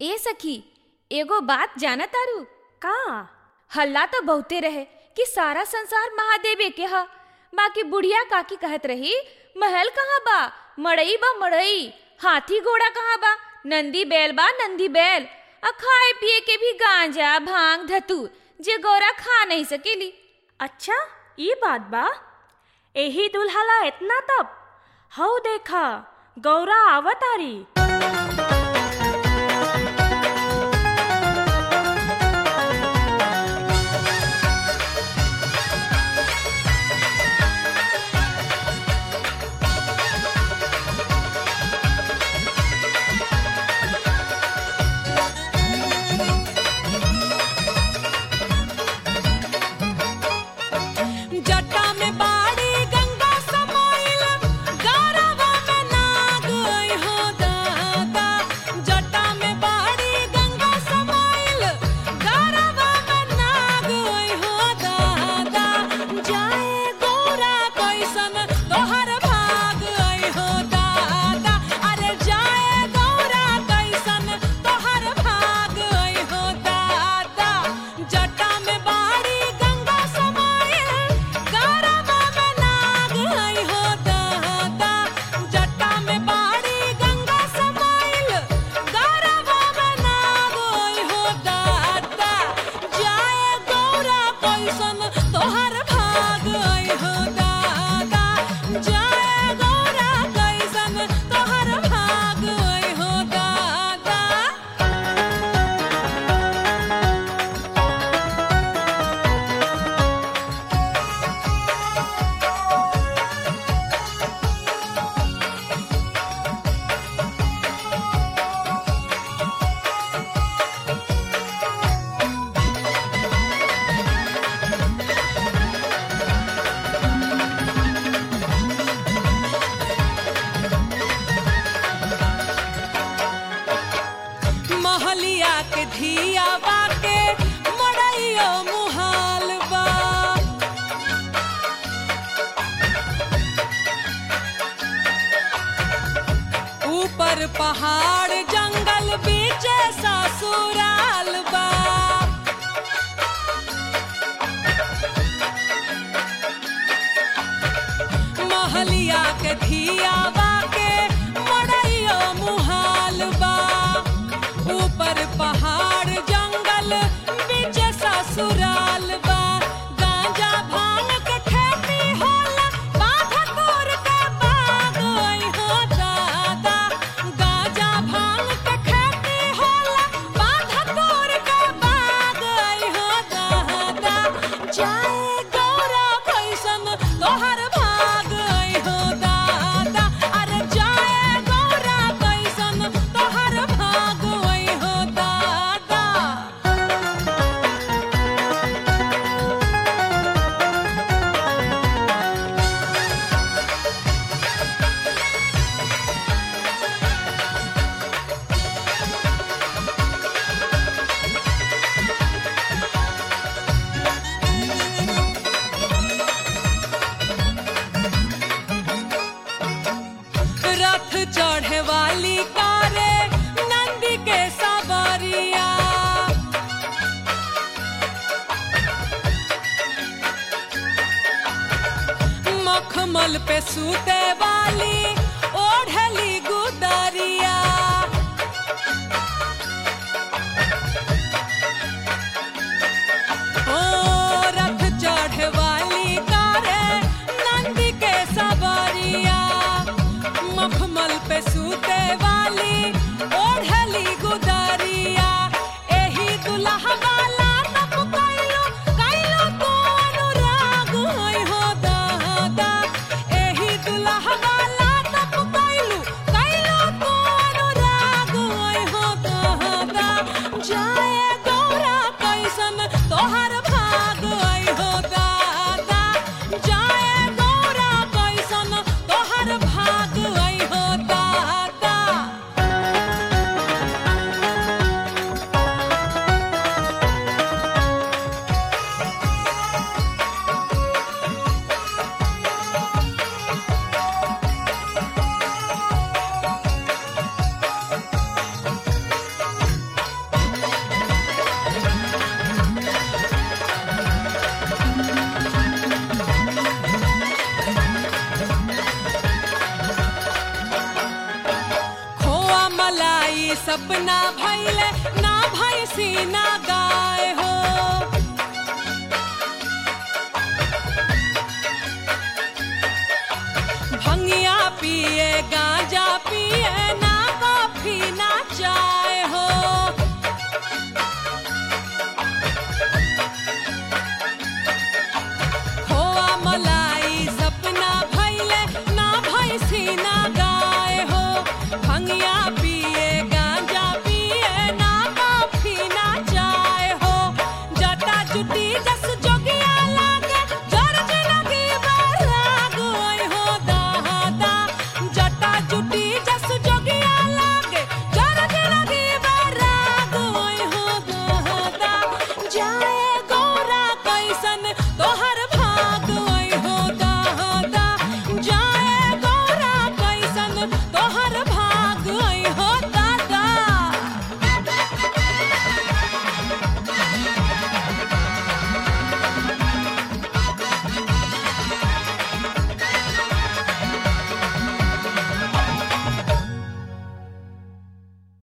ए सखी एगो बात जाना तारू का हल्ला तो बहुते रहे कि सारा संसार महादेवे के ह बाकी बुढ़िया काकी कहत रही महल कहाँ बा मड़ई बा मड़ई हाथी घोड़ा कहाँ बा नंदी बैल बा नंदी बैल आ खाए पिए के भी गांजा भांग धतूर जे गौरा खा नहीं सकेली अच्छा ये बात बा एही दुल्हला इतना तब हऊ देखा गौरा आवतारी जटा में बाड़ी गंगा समाइल गौरवा में नाग आई हो दादा जटा में बाड़ी गंगा समाइल गौरवा में नाग आई हो दादा जाए गौरा कैसन तोहर भाग आई हो दादा अरे जाए गौरा कैसन तोहर भाग आई हो दादा जटा में बाड़ी गंगा समाइल गौरवा में नाग आई हो दादा जटा में बाड़ी गंगा समाइल गौरवा में नाग आई हो दादा जाए गौरा कैसन तोहर भाग आई हो दादा जाए गौरा कैसन तोहर भाग आई हो दादा महलिया के धिया बाके मड़ैयो मुहाल बा ऊपर पहाड़ जंगल बीच ससुराल बा महलिया के धिया बाके मड़ैयो मुहाल बा ऊपर पहाड़ जंगल बीच ससुराल बा गांजा भांग के खेती होला बाधा तोर के बाग आई हो दादा गांजा भांग के खेती होला बाधा तोर के बाग आई हो दादा जाए गौरा कैसन तोहर भाग आई हो दादा अरे जाए गौरा कैसन तोहर भाग आई हो दादा रथ चढ़े वाली कारे नंदी के सवारिया मखमल पे सूते वाली ओढ़ली गुदरिया ओ रथ चढ़े वाली कारे नंदी के सवारिया मखमल पे सूते वाली ओढ़ली गुदरिया एही दुल्हा वाला तप कैलो कैलो तो अनुराग होय हो दादा एही दुल्हा वाला तप कैलो कैलो तो अनुराग होय हो दादा जाए गौरा कैसन तोहर भाग आई हो दादा जाए गौरा कैसन तोहर भाग आई हो दादा ई सपना भैले ना भैसी ना गाय हो भंगिया पिए गांजा